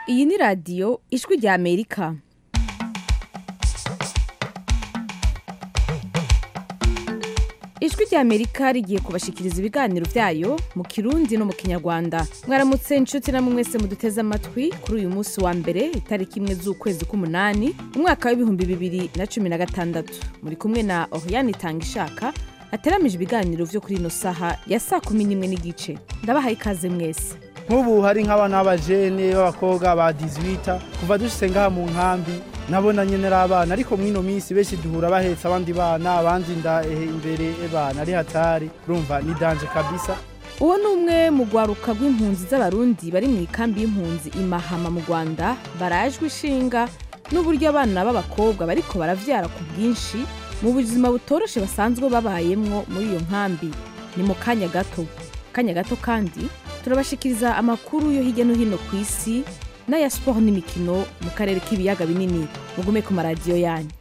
iyi ni radiyo ijwi rya amerika ijwi rya amerika rigiye kubashikiriza ibiganiro byayo mu kirundi no mu kinyarwanda mwaramutse inshuti namwe mwese muduteze amatwi kuri uyu munsi wa mbere itariki imwe z'ukwezi k'umunani umwaka w'ibihumbi bibiri na cumi na gatandatu muri kumwe na oriyani itanga ishaka hateramije ibiganiro vyo kuri ino saha ya saa kumi n'imwe n'igice ndabahaye ikaze mwese nk'ubu hari nk'abana b'abajene b'abakobwa ba 18 kuva dushitse ngaha mu nkambi nabona nyene ari abana ariko mw'ino minsi benshi duhura bahetse abandi bana abandi nda ehe imbere ebana ari hatari urumva ni danje kabisa uwo ni umwe mu rwaruka rw'impunzi z'abarundi bari mu ikambi y'impunzi imahama mu rwanda barajwe ishinga n'uburyo abana b'abakobwa bariko baravyara ku bwinshi mu buzima butoroshe basanzwe babayemwo muri iyo nkambi ni mu kanya gato kanya gato kandi turabashikiriza amakuru yo hirya no hino ku isi n'aya siporo n'imikino mu karere k'ibiyaga binini mugume ku maradiyo yanyu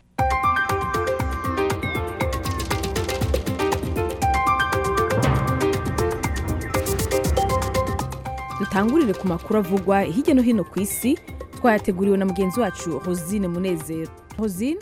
dutangurire ku makuru avugwa hirya no hino ku isi twayateguriwe na mugenzi wacu rosine munezero rosine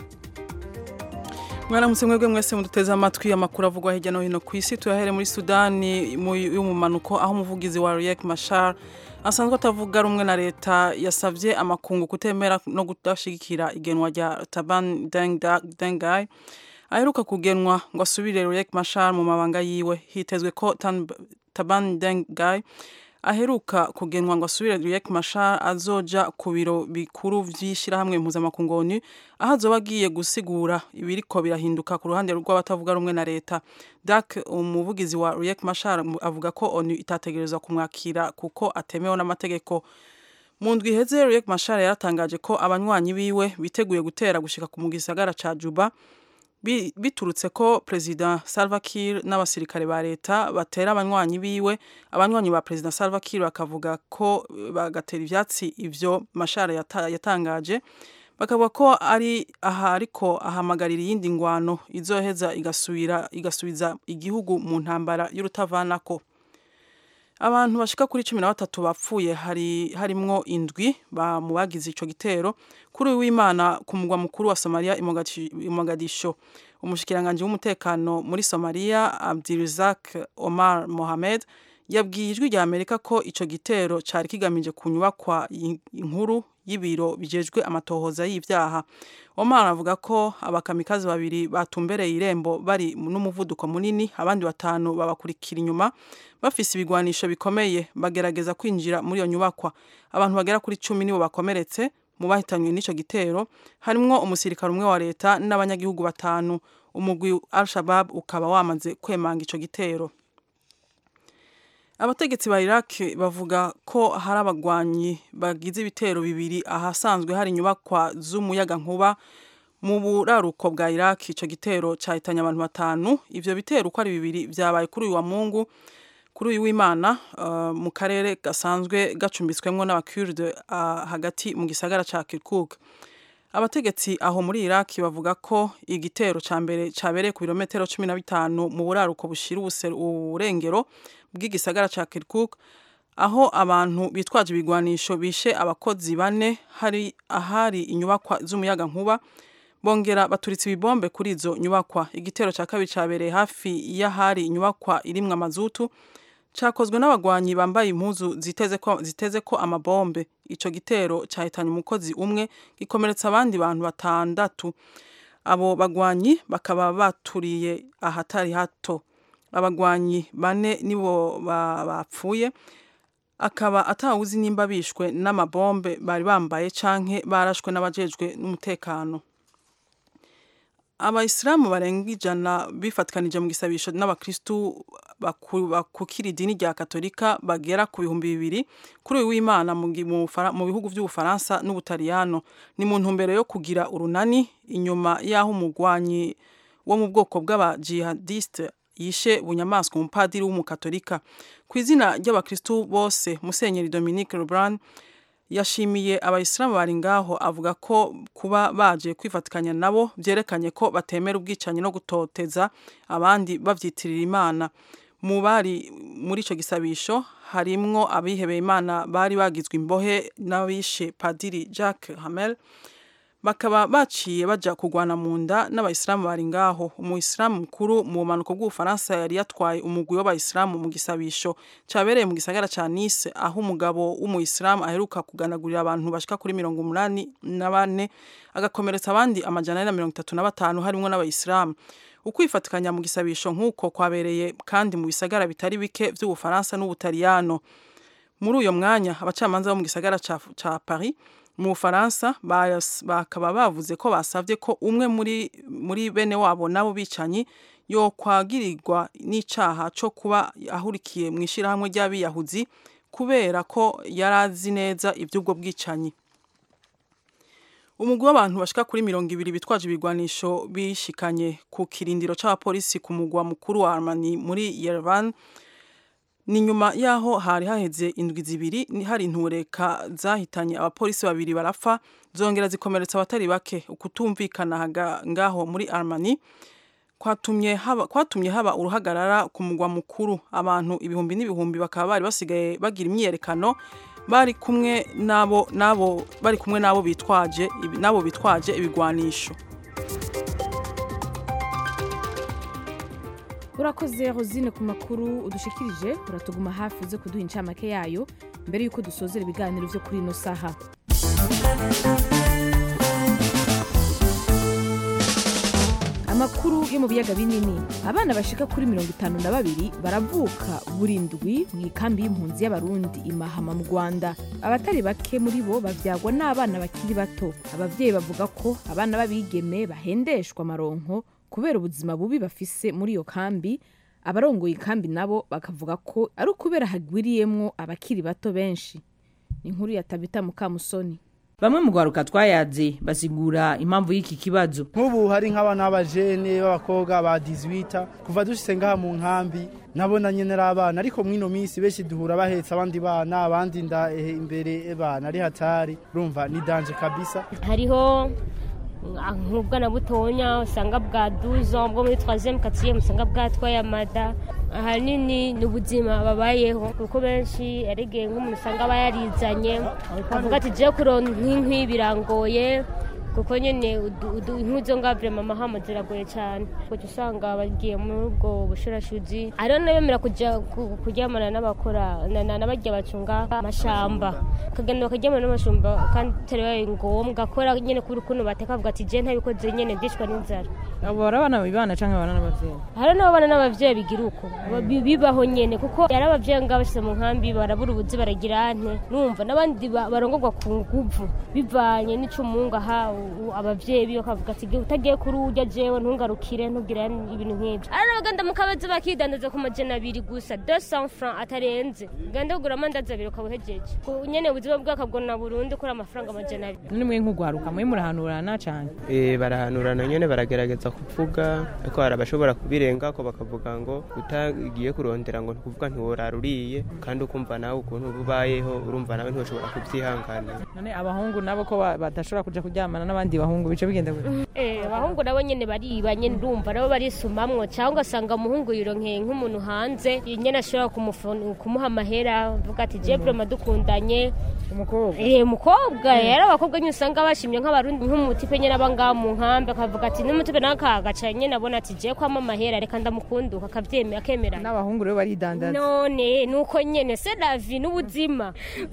mwaramutse mwebwe mwese muduteze amatwi amakuru avugwa hirya no hino ku isi tuyahere muri sudani y'umumanuko aho umuvugizi wa riek mashar asanzwe atavuga rumwe na leta yasabye amakungu kutemera no kudashigikira igenwa rya taban dengai aheruka kugenwa ngo asubire riek mashar mu mabanga yiwe hitezwe ko taban dengai aheruka kugenwa ngo asubire Riek Machar azoja ku biro bikuru vy'ishirahamwe mpuzamakungu ONU aho azoba agiye gusigura ibiriko birahinduka ku ruhande rw'abatavuga rumwe na leta Dak umuvugizi wa Riek Machar avuga ko ONU itategerezwa kumwakira kuko atemewe n'amategeko mu ndwi iheze Riek Machar yaratangaje ko abanywanyi biwe biteguye gutera gushika ku gisagara ca Juba biturutse ko perezida Salva Kiir n'abasirikare ba leta batera abanywanyi biwe abanywanyi ba perezida Salva Kiir bakavuga ko bagatera ivyatsi ivyo Mashara yatangaje bakavuga ko ari aha ariko ahamagarira iyindi ngwano izoheza igasubira igasubiza igihugu mu ntambara y'urutavanako abantu bashika kuri cumi na batatu bapfuye hari harimwo indwi mu bagize ico gitero kuri w'imana ku mugwa mukuru wa Somalia i Mogadisho umushikiranganje w'umutekano muri Somalia Abdirizak Omar Mohamed yabwiye ijwi rya Amerika ko ico gitero cari kigamije kunyubakwa inkuru y'ibiro bijejwe amatohoza y'ivyaha Omar avuga ko abakamikazi babiri batumbereye irembo bari n'umuvuduko munini abandi batanu babakurikira inyuma bafise ibigwanisho bikomeye bagerageza kwinjira muri iyo nyubakwa abantu bagera kuri cumi nibo bakomeretse mu bahitanywe n'ico gitero harimwo umusirikare umwe wa leta n'abanyagihugu batanu umugwi Al-Shabab ukaba wamaze kwemanga ico gitero abategetsi ba Iraq bavuga ko hari abagwanyi bagize ibitero bibiri ahasanzwe hari inyubakwa z'umuyaga nkuba mu buraruko bwa Iraq ico gitero cahitanye abantu batanu ivyo bitero uko ari bibiri vyabaye kuri uyu wa Mungu kuri uyu w'Imana uh, mu karere gasanzwe gacumbitswemwo n'abakurde uh, hagati mu gisagara ca Kirkuk abategetsi aho muri Iraq bavuga ko igitero ca mbere cabereye ku birometero 15 mu buraruko bushira uburengero bw'igisagara ca Kirkuk aho abantu bitwaje ibigwanisho bishe abakozi bane hari ahari inyubakwa z'umuyaga nkuba bongera baturitse ibibombe kuri izo nyubakwa igitero ca kabiri cabereye hafi y'ahari inyubakwa irimwo amazutu cakozwe n'abagwanyi bambaye impuzu ziteze ko ziteze ko amabombe ico gitero cahitanye umukozi umwe gikomeretsa abandi bantu batandatu abo bagwanyi bakaba baturiye ahatari hato abagwanyi bane nibo bapfuye akaba atawuzi nimba bishwe n'amabombe bari bambaye canke barashwe n'abajejwe n'umutekano abayisilamu barenga ijana bifatikanije mu gisabisho n'abakristu bakukira idini rya katolika bagera ku bihumbi bibiri kuri uyu w'imana mu bihugu by'ubufaransa n'ubutaliyano ni mu ntumbero yo kugira urunani inyuma y'aho umugwanyi wo mu bwoko bw'abajihadiste yishe bunyamaswa umupadiri w'umukatolika ku izina ry'abakristu bose musenyeri dominique lebrun yashimiye abayisilamu bari ngaho avuga ko kuba baje kwifatikanya nabo byerekanye ko batemera ubwicanyi no gutoteza abandi babyitirira imana mu bari muri icyo gisabisho harimwo abihebeye imana bari bagizwe imbohe n'abishe padiri Jacques Hamel bakaba baciye baja kugwana mu nda n'abayisilamu bari ngaho umuyisilamu mukuru mu bumanuko bw'ubufaransa yari yatwaye umugwi w'abayisilamu mu gisabisho cabereye mu gisagara ca Nice aho umugabo w'umuyisilamu aheruka kuganagurira abantu bashika kuri mirongo umunani na bane agakomeretsa abandi amajana ane na mirongo itatu na batanu harimwo n'abayisilamu ukwifatikanya mu gisabisho nk'uko kwabereye kandi mu bisagara bitari bike vy'ubufaransa n'ubutaliyano muri uyo mwanya abacamanza bo mu gisagara ca, ca Paris mu Bufaransa bakaba bavuze ko basavye ko umwe muri muri bene wabo nabo bicanyi yo kwagirirwa n'icaha co kuba ahurikiye mu ishirahamwe ry'abiyahuzi kubera ko yarazi neza ivy'ubwo bwicanyi umugwi w'abantu bashika kuri mirongo ibiri bitwaje ibigwanisho bishikanye ku kirindiro c'abapolisi ku mugwa mukuru wa Armani muri Yerevan ni nyuma yaho hari haheze indwi zibiri hari intureka zahitanye abapolisi babiri barapfa zongera zikomeretsa abatari bake ukutumvikana ngaho muri Armani kwatumye haba kwatumye haba uruhagarara ku mugwa mukuru abantu ibihumbi n'ibihumbi bakaba bari basigaye bagira imyiyerekano bari kumwe nabo nabo bari kumwe nabo bitwaje nabo bitwaje ibigwanisho urakoze rosine ku makuru udushikirije uratuguma hafi uze kuduha incamake yayo mbere y'uko dusozera ibiganiro byo kuri ino saha amakuru yo mu biyaga binini abana bashika kuri mirongo itanu na babiri baravuka buri ndwi mu ikambi y'impunzi y'abarundi imahama mu rwanda abatari bake muri bo bavyagwa n'abana bakiri bato abavyeyi bavuga ko abana b'abigeme bahendeshwa amaronko kubera ubuzima bubi bafise muri iyo kambi abarongoye ikambi nabo bakavuga ko ari ukubera hagwiriyemwo abakiri bato benshi ni inkuru ya tabita mukamusoni bamwe mu rwaruka twayaze basigura impamvu y'iki kibazo nk'ubu hari nk'abana b'abajene b'abakobwa ba 18 kuva dushitse ngaha mu nkambi nabona nyene ari abana ariko mwino minsi benshi duhura bahetse abandi bana abandi nda imbere bana ari hatari urumva ni danje kabisa hariho nk'ubwana butonya usanga bwa duzo bwo muri troisième quatrième usanga bwatwaye amada ahanini ni ubuzima babayeho kuko benshi yaregeye nk'umuntu usanga aba yarizanye avuga ati je kuronka inkwi birangoye kuko nyene inkwi zo nga vrema amahama ziragoye cyane kuko usanga bagiye muri ubwo bushurashuzi ariho nabemera kuja kuryamana n'abakora n'abarya bacunga amashamba kagenda bakaryamana n'amashamba kandi atari ngombwa kubera nyene kubera ukuntu bateka bavuga ati je ntabikoze nyene ndicwa n'inzara abo bari abana bibana canke abana n'abavyeyi hari n'abana n'abavyeyi bigira uko bibaho nyene kuko yari abavyeyi nga bashyize mu nkambi barabura ubuzi baragira ante numva n'abandi barongorwa ku nguvu bivanye n'ico umungu ahawe abavyeyi biyo kavuga ati utagiye kuri urya jewe ntungarukire ntugire ibintu nk'ibyo ari n'abaganda mu kabazi bakidandaza ku majana abiri gusa 200 francs atarenze genda kugura amandazi abiri ukaba uhejeje nyene ubuzima bwakabwona burundu kuri amafaranga amajana abiri none mwe nk'ugwaruka mwe murahanurana cane eh barahanurana nyene baragerageza kuvuga ariko hari abashobora kubirenga ko bakavuga ngo utagiye kurondera ngo ntukuvuga ntiworara uriye kandi ukumva nawe ukuntu ubayeho urumva nawe ntushobora kubyihanganira none abahungu nabo ko badashobora kuja kuryamana n'abandi bahungu bice bigenda gute eh abahungu nabo nyene bariba nyene ndumva nabo barisumamwo cyangwa ugasanga umuhungu yironkeye nk'umuntu hanze nyene ashobora kumuha amahera avuga ati je vraiment dukundanye umukobwa eh umukobwa yari abakobwa nyine usanga bashimye nk'abarundi nk'umutipe nyene abanga mu nkambi akavuga ati n'umutipe nawe akagaca nyene abona ati je kwama amahera reka ndamukunduka akavyemera akemera n'abahungu rero baridandaza none nuko nyene c'est la vie n'ubuzima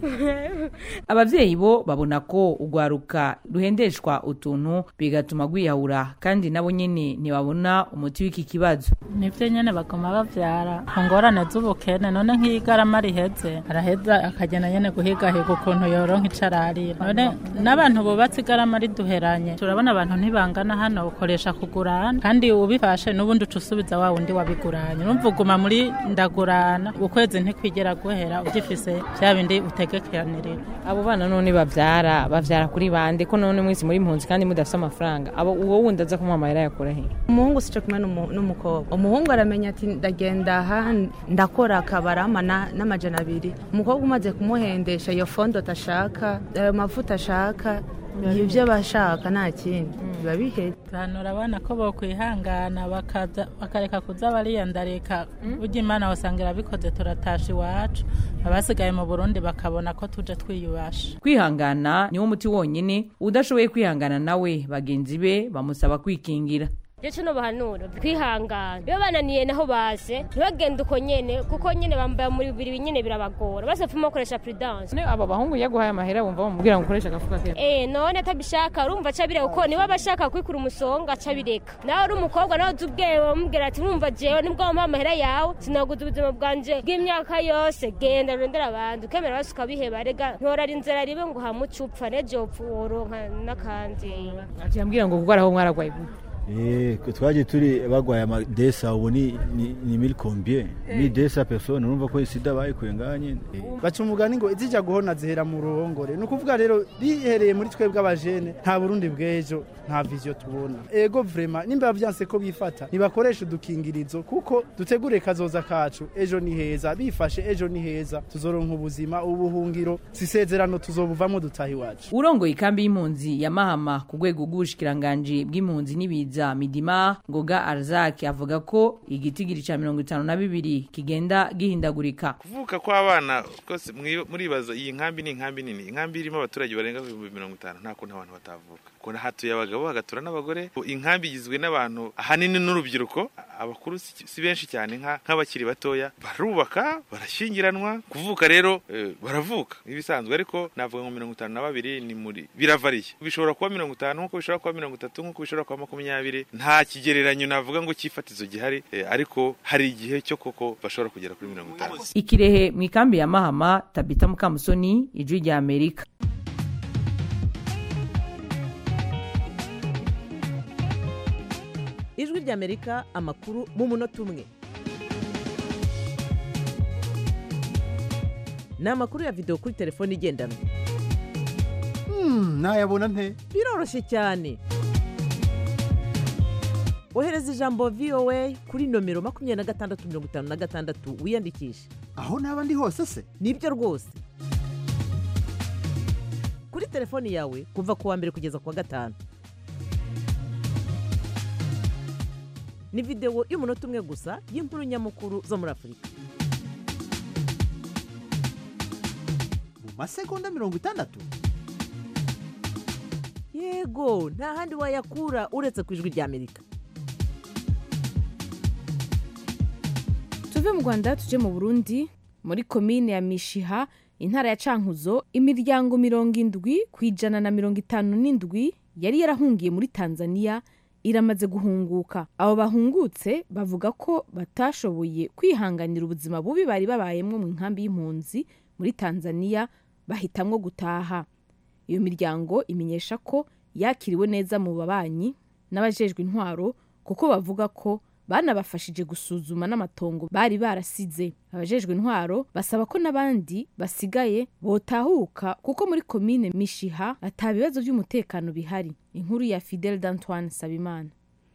abavyeyi bo babona ko ugwaruka ruhendeshwa utuntu bigatuma gwiyahura kandi nabo nyene ntibabona umuti w'iki kibazo nivyo nyene bagoma bavyara ku ngorane z'ubukene none nk'igarama riheze araheza akagenda nyene guhigahiga ukuntu yoronka ico ararira none n'abantu bubatse igarama riduheranye turabona abantu ntibangana hano ukoresha kugurana kandi ubifashe n'ubundi uca usubiza wa wundi wabiguranye urumva uguma muri ndagurana ukwezi ntikwigera guhera ugifise vya bindi utegekeranirira abo bana none bavyara bavyara kuri bande ko none mwese muri impunzi kandi mudafise amafaranga abo uwo wundi aza kumuha amahera yakura he umuhungu sico kimwe n'umukobwa umuhungu aramenya ati ndagenda aha ndakora akabarama n'amajana abiri umukobwa umaze kumuhendesha iyo fondo atashaka ayo mavuta ashaka ibyo bashaka nta kindi biba biheze tuhanura abana ko bokwihangana bakaza bakareka kuza bariyandarika burya imana wasanga irabikoze turatasha iwacu abasigaye mu burundi bakabona ko tuje twiyubasha kwihangana niwo muti wonyene udashoboye kwihangana nawe bagenzi be bamusaba kwikingira ndetse no bahanura kwihangana iyo bananiye naho baze ntibagende uko nyene kuko nyene bambaye muri bibiri nyene birabagora bose pfuma bakoresha prudence abo bahungu yaguhaye amahera wumva bamubwira ngo ukoreshe agafuka kera Eh none atabishaka urumva acabireka kuko niba abashaka kwikura umusonga acabireka nawe uri umukobwa nawe uzi ubwenge bamubwira ati urumva jewe nibwo wampaye amahera yawe sinaguza ubuzima bwanje bw'imyaka yose genda rondera abandi ukemera bose ukabiheba rega ntorara inzara ribe ngo hamuce upfa neje upfa woronka n'akandi akiyambwira ngo kuko araho mwaragwaye gute Eh, twaje turi bagwaye amadesa ubu ni ni, ni mille combien ni desa personne urumva ko sida bayikuye nganye eh. baca umugani ngo izija guhona zihera mu ruhongore ni ukuvuga rero rihereye muri twebwe abajene nta burundi bw'ejo nta viziyo tubona ego vrema nimba byanse ko bifata nibakoresha udukingirizo kuko dutegure kazoza kacu ejo ni heza bifashe ejo ni heza tuzoronka ubuzima ubuhungiro sisezerano tuzobuvamo dutaha iwacu urongoye ikambi y'impunzi ya mahama ku rwego rw'ubushikiranganji bw'impunzi n'ibiza midima ngoga arzaki avuga ko igitigiri ca mirongo itanu na bibiri kigenda gihindagurika kuvuka kw'abana rwose mwi- muribaza iyi nkambi ni inkambi nini inkambi irimo abaturage barenga ibihumbi mirongo itanu nta kuntu abantu batavuka kuko hatuye abagabo hagatura n'abagore inkambi igizwe n'abantu ahanini n'urubyiruko abakuru si si benshi cyane nka- nk'abakiri batoya barubaka barashyingiranwa kuvuka rero eh, baravuka ibisanzwe ariko navuga ngo mirongo itanu na babiri ni muri biravariye bishobora kuba mirongo itanu nk'uko bishobora kuba mirongo itatu nk'uko bishobora kuba makumyabiri nta kigereranyo navuga ngo cyifatizo gihari eh, ariko hari igihe cyo koko bashobora kugera kuri mirongo itanu ikirehe mu ikambi ya mahama tabita mukamusoni ijwi rya amerika ijwi ry'amerika amakuru mu munota umwe ni amakuru ya videwo kuri telefone igendanwa nayabona nte biroroshye cyane ohereza ijambo voa kuri nomero makumyabiri na gatandatu mirongo itanu na gatandatu wiyandikishe aho naba ndi hose se nibyo rwose kuri telefoni yawe kuva ku wa mbere kugeza ku wa gatanu ni videwo y'umunota umwe gusa y'inkuru nyamukuru zo muri afurika mu masegonda mirongo itandatu yego nta handi wayakura uretse ku ijwi ry'amerika tuve mu rwanda tuje mu burundi muri komine ya mishiha intara ya cankuzo imiryango mirongo indwi ku ijana na mirongo itanu n'indwi yari yarahungiye muri tanzania iramaze guhunguka abo bahungutse bavuga ko batashoboye kwihanganira ubuzima bubi bari babayemwo mu nkambi y'impunzi muri tanzania bahitamwo gutaha iyo miryango imenyesha ko yakiriwe neza mu babanyi n'abajejwe intwaro kuko bavuga ko banabafashije gusuzuma n'amatongo bari barasize abajejwe intwaro basaba ko n'abandi basigaye botahuka kuko muri komine mishiha ata bibazo by'umutekano bihari inkuru ya fidel d'antoine sabimana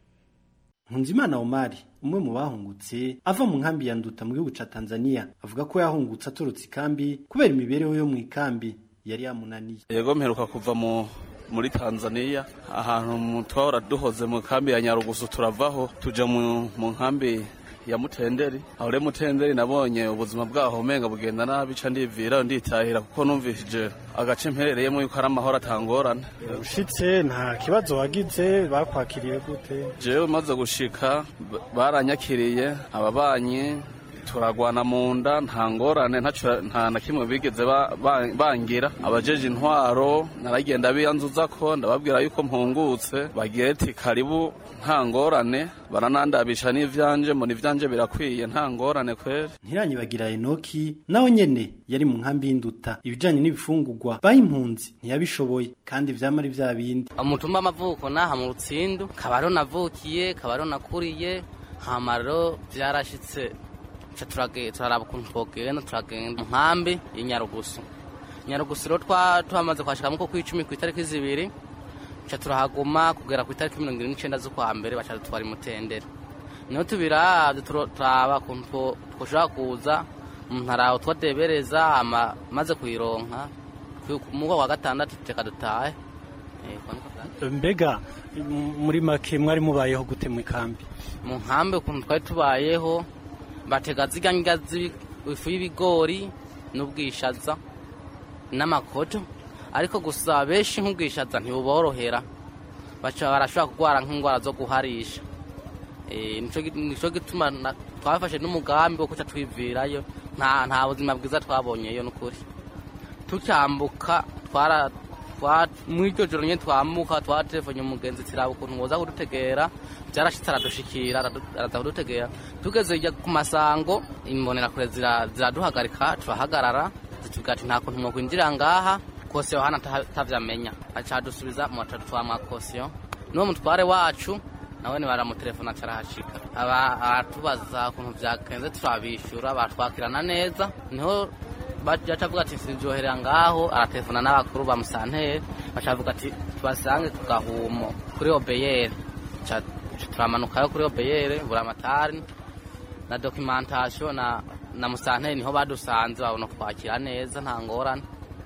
Nkunzimana Omari umwe mu bahungutse ava mu nkambi ya Nduta mu gihugu ca Tanzania avuga ko yahungutse atorotse ikambi kubera imibereho yo mu ikambi yari yamunaniye yego mperuka kuva mu muri Tanzania ahantu mu twahora duhoze mu kambi ya Nyarugusu turavaho tuja mu mu nkambi ya Mutenderi aho rero Mutenderi nabonye ubuzima bwaho umenga bugenda nabi ca ndivira nditahira kuko numvishije agace mperereyemo yuko ari amahoro atangorane ushitse nta kibazo wagize bakwakiriye gute jewe maze gushika b- baranyakiriye ababanyi turagwana mu nda nta ngorane ntaco- nta na kimwe bigeze ba- ba- bangira abajeje intwaro naragenda biyanzuza ko ndababwira yuko mpungutse bagira ati karibu nta ngorane baranandabisha n'ivyanje mbona ivyanje birakwiye nta ngorane kweri Ntiranyibagira Enoki nawe nyene yari mu nkambi y'Induta ibijanye n'ibifungurwa bayimpunzi ntiyabishoboye kandi vyama ari vya bindi umutumba amavuko naha mu rutsindu kabaro navukiye kabaro nakuriye hamaro byarashitse ca turage turaraba ukuntu twogenda turagenda mu nkambi y'inyarugusu nyarugusu rero twa twamaze kwashika muko kw'icumi ku itariki zibiri ca turahaguma kugera ku itariki mirongo irindwi n'icenda z'ukwa mbere baca dutwara imutendere niho tubiravye turo- turaba ukuntu two- twoshobora kuza umuntu araho twadebereza hama maze kuyironka ku- mu mwaka wa gatandatu reka dutahe mbega m- muri make mwari mubayeho gute mu ikambi mu nkambi ukuntu twari tubayeho batega zirya ndya z'ibi- ifu y'ibigori n'ubwishaza n'amakoto ariko gusa benshi nk'ubwishaza ntibuborohera baca barashobora kurwara nk'indwara zo guharisha Eh, nico gi- nico gituma na- twafashe n'umugambi wo kuca twivirayo nta nta buzima bwiza twabonyeyo n'ukuri tucyambuka twara twa- muri iryo joro nyine twambuka twatelefone umugenzi tiraba ukuntu woza kudutegera byarashitse aradushikira aradu- araza kudutegera tugeze hirya ku masango imbonerakure zira- ziraduhagarika turahagarara zitubwira ati nta kuntu mwokwinjira ngaha kosiyo hano ata- atavyamenya aca adusubiza mu batatu twamwa kosiyo n'uwo mutware wacu nawe ni baramutelefona aca arahashika aba aratubaza ukuntu vyagenze turabishura batwakirana neza niho baca avuga ati sinjoherera ngaho aratelefona n'abakuru ba musanteri baca avuga ati tubasange ku gahumo kuri obeyere Ca- turamanukayo kuri obeyere buramatari na documentation na na musanteri niho badusanze babona kwakira neza nta ngorane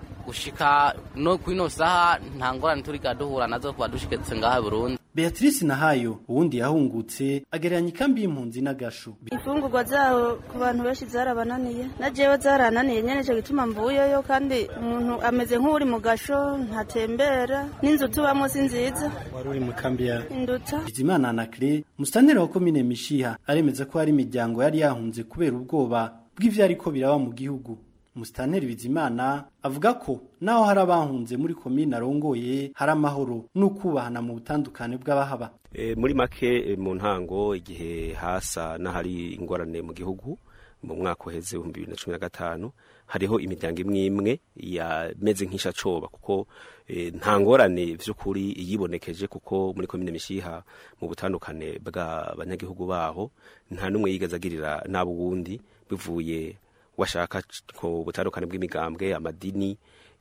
gushika no kwino saha nta ngorane turiga duhura nazo kuba dushiketse ngaha i Burundi Beatrice Nahayo uwundi yahungutse agereranya ikambi y'impunzi n'agashu imfungurwa zaho ku bantu benshi zarabananiye na jewe zarananiye nyene ico gituma mvuyeyo kandi umuntu ameze nk'uri mu gasho ntatembera n'inzu tubamo si nziza wari uri mu kambi ya induta Bizimana Anacre musitanteri wa komine Mishiha aremeza ko hari imiryango yari yahunze kubera ubwoba bw'ivyariko biraba mu gihugu Musitanteri Bizimana avuga ko naho hari abahunze muri komine arongoye hari amahoro n'ukubahana mu butandukane bw'abahaba E, muri make e, mu ntango igihe hasa n'ahari ingorane mu gihugu mu mwaka uheze ibihumbi bibiri na cumi na gatanu hariho imiryango imwe imwe yameze nk'ishacoba kuko e, nta ngorane vy'ukuri yibonekeje kuko muri komine mishiha mu butandukane bw'abanyagihugu baho nta n'umwe yigeze agirira n'abo wundi bivuye washaka ku butandukane bw'imigambwe amadini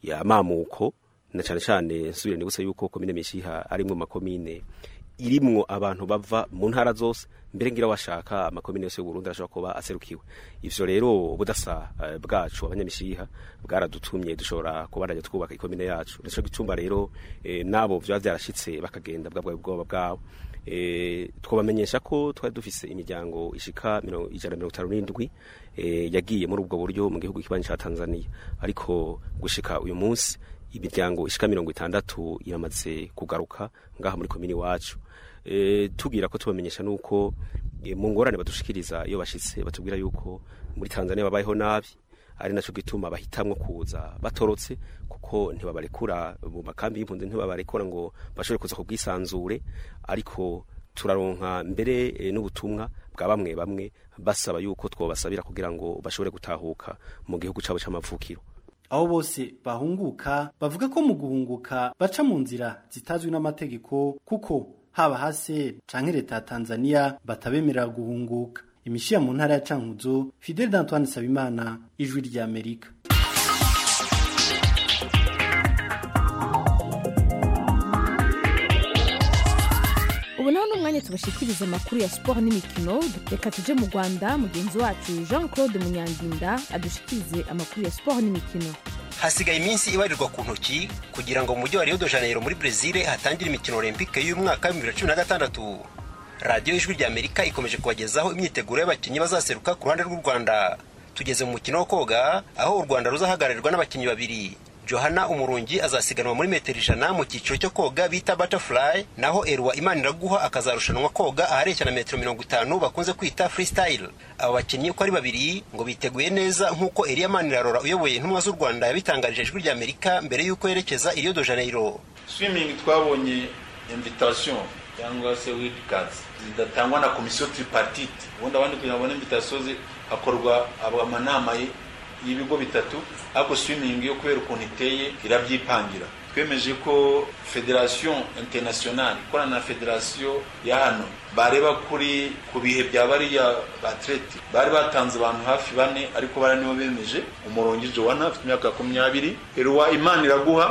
amamuko na cyane cyane nsubire nibutse yuko komine mishiha ari mu makomine irimwo abantu bava mu ntara zose mbere ngira washaka amakomine yose y'uburundi arashobora kuba aserukiwe ivyo rero ubudasa eh, bwacu abanyamishiha bwaradutumye dushobora kubandanya twubaka ikomine yacu nico gicumba rero eh, nabo vyaba vyarashitse bakagenda bwabwa bwoba bwabo eh, twabamenyesha ko twari dufise imiryango ishika miro- ijana na mirongo itanu n'indwi eh, yagiye muri ubwo buryo mu gihugu kibanyi ca tanzania ariko gushika uyu munsi imiryango ishika mirongo itandatu iramaze kugaruka ngaha muri komini wacu e, tubwira ko tubamenyesha nuko e, mu ngorane badushikiriza iyo bashitse batubwira yuko muri Tanzania babayeho nabi ari naco gituma bahitamwo kuza batorotse kuko ntibabarekura mu makambi y'impunzi ntibabarekura ngo bashobore kuza ku bwisanzure ariko turaronka mbere e, n'ubutumwa bwa bamwe bamwe basaba yuko twobasabira kugira ngo bashobore gutahuka mu gihugu cabo c'amavukiro abo bose bahunguka bavuga ko mu guhunguka baca mu nzira zitazwi n'amategeko kuko haba hase canke leta ya Tanzania batabemerera guhunguka imishiya mu ntara ya Cankuzo Fidel d'Antoine Sabimana ijwi rya Amerika ubu naho ni umwanya tubashikiriza amakuru ya siporo n'imikino reka tuje mu rwanda mugenzi wacu jean claude munyandinda adushikirize amakuru ya siporo n'imikino hasigaye iminsi ibarirwa ku ntoki kugira ngo mu mujyi wa rio de janeiro muri brezil hatangire imikino olympique y'umwaka w'ibihumbi bibiri na cumi na gatandatu radiyo ijwi rya amerika ikomeje kubagezaho imyiteguro y'abakinnyi bazaseruka ku ruhande rw'u rwanda tugeze mu mukino wo koga aho u rwanda ruzahagararirwa n'abakinnyi babiri johana umurungi azasiganwa muri metero ijana mu cyiciro cyo koga bita butterfly naho erwa imaniraguha akazarushanwa koga ahareshya na metero mirongo itanu bakunze kwita freestyle aba bakinnyi uko ari babiri ngo biteguye neza nk'uko eliya manirarora uyoboye intumwa z'u rwanda yabitangarije ijwi rya amerika mbere y'uko yerekeza i rio de janeiro swimming twabonye invitation cyangwa se wild cards zidatangwa na komisiyo tripartite ubundi abandi kugira ngo babone invitation ze hakorwa amanama y'ibigo bitatu ariko swimming yo kubera ukuntu iteye irabyipangira twemeje ko federation internationale ikorana na federation ya hano bareba kuri ku bihe bya bariya batlete bari batanze abantu hafi bane ariko bara nibo bemeje umurongi jowana afite imyaka makumyabiri eruwa imana iraguha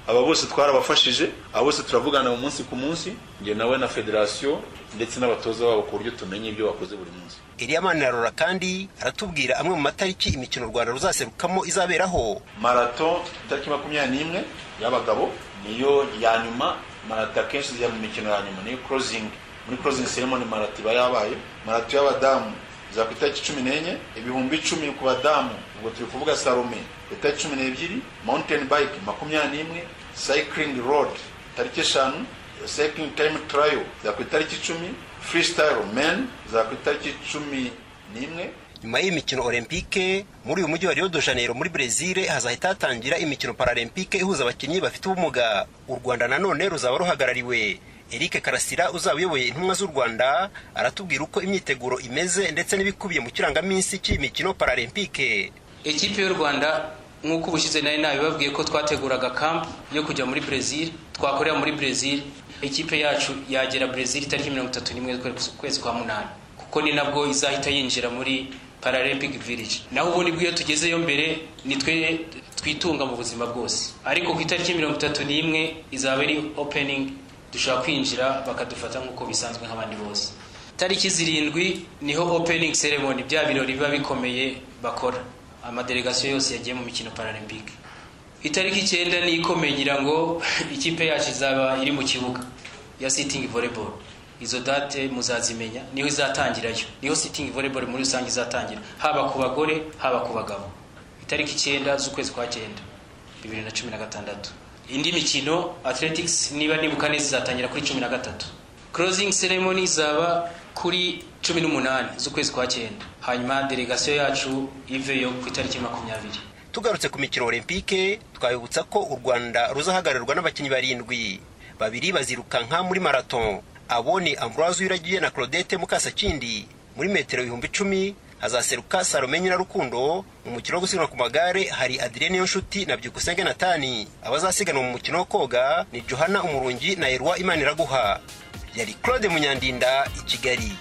aba bose twarabafashije aba bose turavugana mu munsi ku munsi njye nawe na federasiyo ndetse n'abatoza babo ku buryo tumenya ibyo bakoze buri munsi Eliya Manirarora kandi aratubwira amwe mu matariki imikino u Rwanda ruzaserukamo izaberaho marato itariki makumyabiri n'imwe y'abagabo niyo ya nyuma marato akenshi zijya mu mikino ya nyuma niyo closing muri closing ceremony marato iba yabaye marato y'abadamu za ku itariki cumi n'enye ibihumbi icumi ku badamu ubwo turi kuvuga salome ku itariki cumi n'ebyiri mountain bike makumyabiri n'imwe cycling road tariki eshanu cycling time trial za ku itariki icumi freestyle men za ku itariki cumi n'imwe nyuma y'imikino olympique muri uyu mujyi wa Rio de Janeiro muri Brezil hazahita hatangira imikino paralympique ihuza abakinnyi bafite ubumuga u Rwanda nanone ruzaba ruhagarariwe Eric Karasira uzaba uyoboye intumwa z'u Rwanda aratubwira uko imyiteguro imeze ndetse n'ibikubiye mu kirangaminsi cy'imikino paralympique ikipe y'u rwanda nk'uko ubushize nari nabibabwiye ko twateguraga kampu yo kujya muri brezil twakorera muri brezil ikipe yacu yagera brezil itariki mirongo itatu n'imwe z'ukwezi kwa munani kuko ni nabwo izahita yinjira muri paralympic village naho ubundi bw'iyo tugezeyo mbere ni twe twitunga mu buzima bwose ariko ku itariki mirongo itatu n'imwe izaba ari opening dushobora kwinjira bakadufata nk'uko bisanzwe nk'abandi bose tariki zirindwi niho opening ceremony bya birori biba bikomeye bakora amadelegasiyo yose yagiye mu mikino paralympique itariki icyenda ni ikomeye ngira ngo ikipe yacu izaba iri mu kibuga ya sitting volleyball izo date muzazimenya niho izatangirayo niho sitting volleyball muri rusange izatangira haba ku bagore haba ku bagabo itariki icyenda z'ukwezi kwa cyenda bibiri na cumi na gatandatu indi mikino athletics niba nibuka neza izatangira kuri cumi na gatatu closing ceremony izaba kuri cumi n'umunani z'ukwezi kwa cyenda hanyuma delegasiyo yacu iveyo ku itariki makumyabiri tugarutse ku mikino olympique twabibutsa ko u rwanda ruzahagararirwa n'abakinnyi barindwi babiri bazirukanka muri marathon abo ni ambroise wiragiye na claudette mukasakindi muri metero ibihumbi icumi hazaseruka salome nyirarukundo mu mukino wo gusiganwa ku magare hari adrien niyonshuti na byukusenge natani abazasiganwa mu mukino wo koga ni johana umurungi na erwa imaniraguha yari claude munyandinda i kigali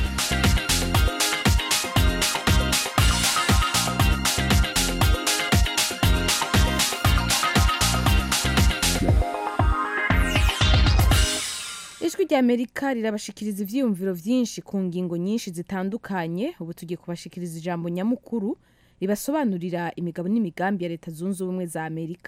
ijwi ry'amerika rirabashikiriza ivyiyumviro vyinshi ku ngingo nyinshi zitandukanye ubu tugiye kubashikiriza ijambo nyamukuru ribasobanurira imigabo n'imigambi ya leta zunze ubumwe za amerika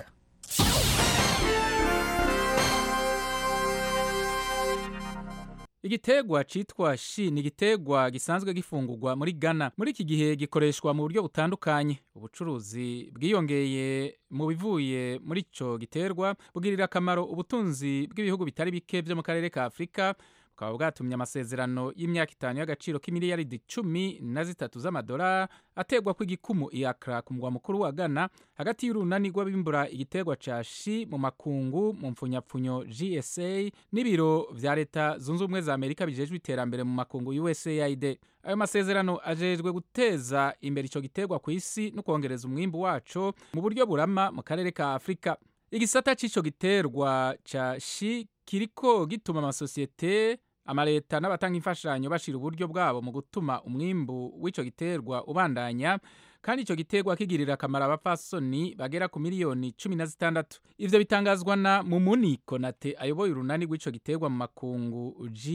Igitegwa citwa shi ni igitegwa gisanzwe gifungurwa muri Ghana. Muri iki gihe gikoreshwa mu buryo butandukanye. Ubucuruzi bwiyongeye mu bivuye muri ico giterwa bugirira akamaro ubutunzi bw'ibihugu bitari bike vyo mu karere ka Afrika bukaba bwatumye amasezerano y'imyaka itanu y'agaciro k'imiliyaridi cumi na zitatu z'amadolari ategwa kw'igikumu i Accra ku mugwa mukuru wa Ghana hagati y'urunani rw'abimbura igiterwa ca shi mu makungu mu mpfunyapfunyo GSA n'ibiro vya leta zunze ubumwe za Amerika bijejwe iterambere mu makungu USAID ayo masezerano ajejwe guteza imbere ico giterwa ku isi no kongereza umwimbu waco mu buryo burama mu karere ka Afrika igisata c'ico giterwa ca shi kiriko gituma amasosiyete amaleta n'abatanga imfashanyo bashira uburyo bwabo mu gutuma umwimbu w'ico giterwa ubandanya kandi ico giterwa kigirira akamaro abapfasoni bagera ku miliyoni cumi na zitandatu ivyo bitangazwa na mumuni konate ayoboye urunani rw'ico giterwa mu makungu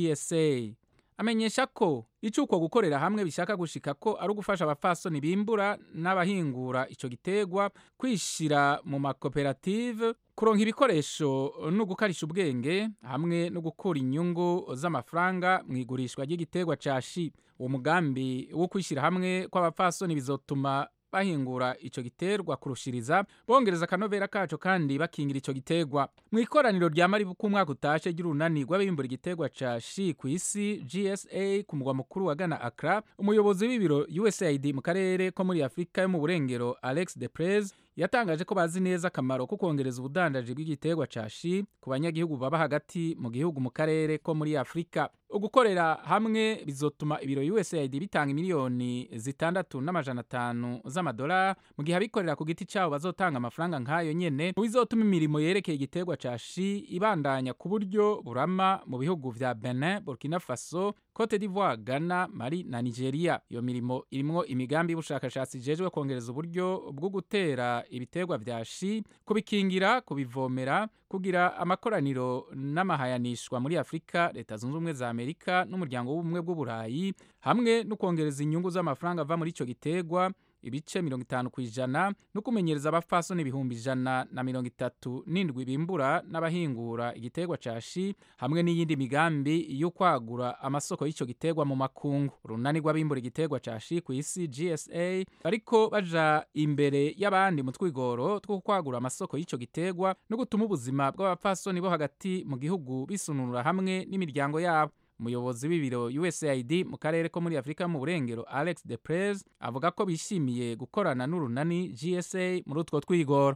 gsa amenyesha ko ico uko gukorera hamwe bishaka gushika ko ari ugufasha abapfasoni bimbura n'abahingura ico giterwa kwishira mu makoperative kuronka ibikoresho no gukarisha ubwenge hamwe no gukura inyungu z'amafaranga mu igurishwa ry'igiterwa ca shi uwo mugambi wo kwishyira hamwe kw'abapfasoni bizotuma bahingura ico giterwa kurushiriza bongereza akanovera kaco kandi bakingira ico giterwa mu ikoraniro rya maribu k'umwaka utashe ry'urunani rw'abimbura igiterwa ca shi ku isi gsa ku mugwa mukuru wa ghana accra umuyobozi w'ibiro usaid mu karere ko muri afurika yo mu burengero alex de prez yatangaje ko bazi neza akamaro ko kongereza ubudandaji bw'igiterwa ca shi ku banyagihugu baba hagati mu gihugu mu karere ko muri afurika ugukorera hamwe bizotuma ibiro usaid bitanga miliyoni zitandatu n'amajana atanu z'amadolari mu gihe abikorera ku giti cyabo bazotanga amafaranga nk'ayo nyene mu bizotuma imirimo yerekeye igiterwa ca shi ibandanya ku buryo burama mu bihugu vya benin burkina faso cote d'ivoire ghana mali na nigeria iyo mirimo irimwo imigambi y'ubushakashatsi ijejwe kongereza uburyo bwo gutera gukingira ibiterwa vya shi kubikingira kubivomera kugira amakoraniro n'amahayanishwa muri afurika leta zunze ubumwe za amerika n'umuryango w'ubumwe bw'uburayi hamwe no kongereza inyungu z'amafaranga ava muri ico giterwa ibice mirongo itanu ku ijana no kumenyereza abapfasoni ibihumbi ijana na mirongo itatu n'indwi bimbura n'abahingura igiterwa ca shi hamwe n'iyindi migambi yo kwagura amasoko y'ico giterwa mu makungu urunani rw'abimbura igiterwa ca shi ku isi gsa bariko baja imbere y'abandi mu twigoro two kwagura amasoko y'ico giterwa no gutuma ubuzima bw'abapfasoni bo hagati mu gihugu bisununura hamwe n'imiryango yabo umuyobozi w'ibiro usaid mu karere ko muri afurika mu burengero alex de prez avuga ko bishimiye gukorana n'urunani gsa muri utwo twigoro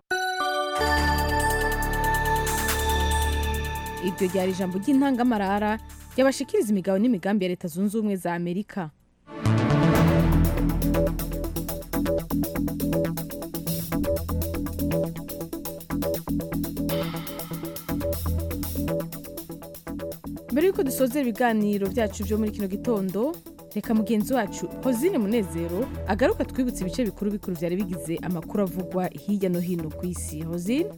iryo ryari ijambo ry'intangamarara ryabashikiriza imigabo n'imigambi ya leta zunze ubumwe za amerika mbere y'uko dusozera ibiganiro byacu byo muri kino gitondo reka mugenzi wacu hozine munezero agaruka twibutse ibice bikuru bikuru byari bigize amakuru avugwa hirya no hino ku isi hozine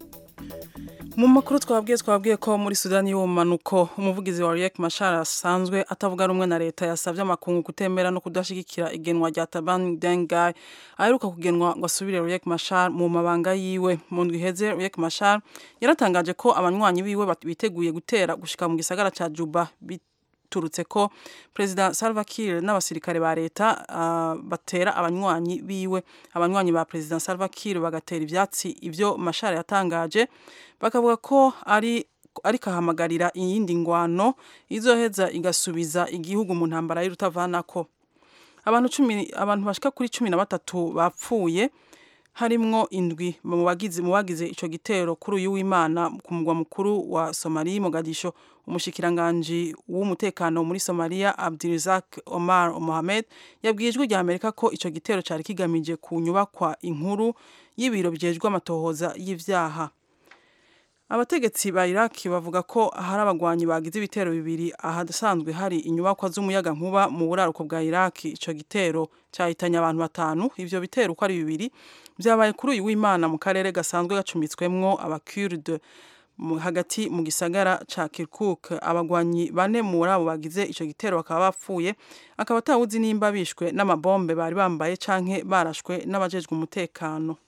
mu makuru twabwiye twabwiye ko muri sudani y'ubumanuko umuvugizi wa riek mashar asanzwe atavuga rumwe na leta yasabye amakungu kutemera no kudashyigikira igenwa rya taban dengai aheruka kugenwa ngo asubire riek mashar mu mabanga yiwe mu ndwi iheze riek mashar yaratangaje ko abanywanyi biwe biteguye gutera gushika mu gisagara ca juba biturutse ko perezida salva kiir n'abasirikare ba leta uh, batera abanywanyi biwe abanywanyi ba perezida salva kiir bagatera ivyatsi ivyo mashar yatangaje bakavuga ko ari ariko ahamagarira iyindi ngwano izoheza igasubiza igihugu mu ntambara y'urutavanako abantu cumi abantu bashika kuri cumi na batatu bapfuye harimwo indwi mu bagize mu bagize ico gitero kuri uyu w'Imana ku mugwa mukuru wa Somalia Mogadisho umushikiranganje w'umutekano muri Somalia Abdirizak Omar Mohamed yabwiye ijwi rya Amerika ko ico gitero cari kigamije ku nyubakwa inkuru y'ibiro byejwe amatohoza y'ivyaha abategetsi ba Iraq bavuga ko hari abagwanyi bagize ibitero bibiri ahasanzwe hari inyubakwa z'umuyaga nkuba mu buraruko bwa Iraq ico gitero cyahitanye abantu batanu ivyo bitero uko ari bibiri byabaye kuri uyu w'Imana mu karere gasanzwe gacumitswemwo abakurde hagati mu gisagara ca Kirkuk abagwanyi bane muri abo bagize ico gitero bakaba bapfuye akaba atawuzi nimba bishwe n'amabombe bari bambaye canke barashwe n'abajejwe umutekano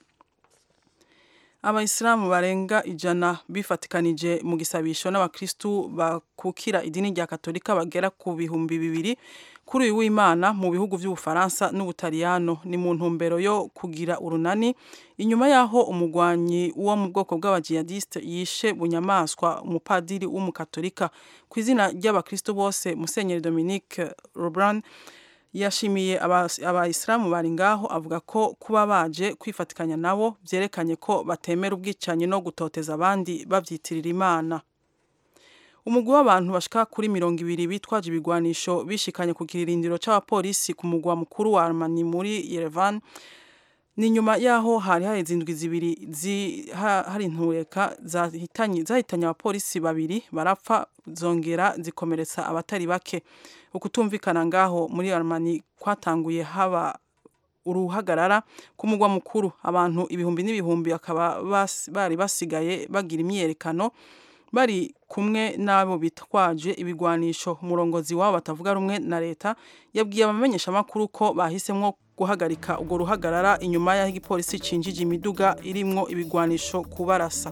abayisilamu barenga ijana bifatikanije mu gisabisho n'abakristu bakukira idini rya katolika bagera ku bihumbi bibiri kuri uyu w'imana mu bihugu by'ubufaransa n'ubutaliyano ni mu ntumbero yo kugira urunani inyuma y'aho umugwanyi wo mu bwoko bw'abajihadiste yishe bunyamaswa umupadiri w'umukatolika ku izina ry'abakristu bose musenyeri dominique robran yashimiye abayisilamu bari ngaho avuga ko kuba baje kwifatikanya nabo byerekanye ko batemera ubwicanyi no gutoteza abandi babyitirira imana umugwi w'abantu bashika kuri mirongo ibiri bitwaje ibigwanisho bishikanye ku kirindiro c'abapolisi ku mugwa mukuru wa Armani muri Yerevan ni nyuma yaho hari haheze indwi zibiri zi, ha, hari intureka zahitanye zahitanye abapolisi babiri barapfa zongera zikomeretsa abatari bake ukutumvikana ngaho muri Armani kwatanguye haba uruhagarara ku mugwa mukuru abantu ibihumbi n'ibihumbi akaba bas, bari basigaye bagira imyerekano bari kumwe n'abo bitwaje ibigwanisho umurongozi wabo batavuga rumwe na leta yabwiye abamenyesha amakuru ko bahisemwo guhagarika urwo ruhagarara inyuma y'aho igipolisi cinjije imiduga irimwo ibigwanisho kubarasa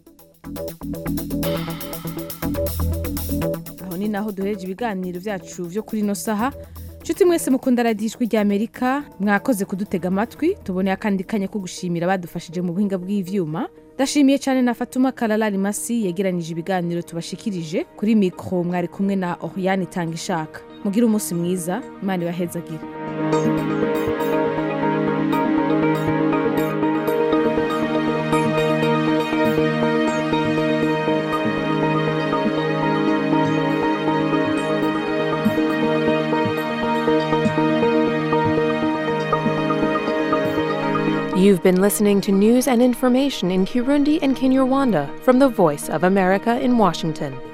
aho ni naho duhereje ibiganiro byacu byo kuri ino saha nshuti mwese mukunda radiyo ijwi rya amerika mwakoze kudutega amatwi tuboneye akandi kanya ko gushimira badufashije mu buhinga bw'ivyuma ndashimiye cyane na fatuma kararari masi yegeranyije ibiganiro tubashikirije kuri mikoro mwari kumwe na oriyani itanga ishaka mugire umunsi mwiza imana ibahezagire You've been listening to news and information in Kirundi and Kinyarwanda from the Voice of America in Washington.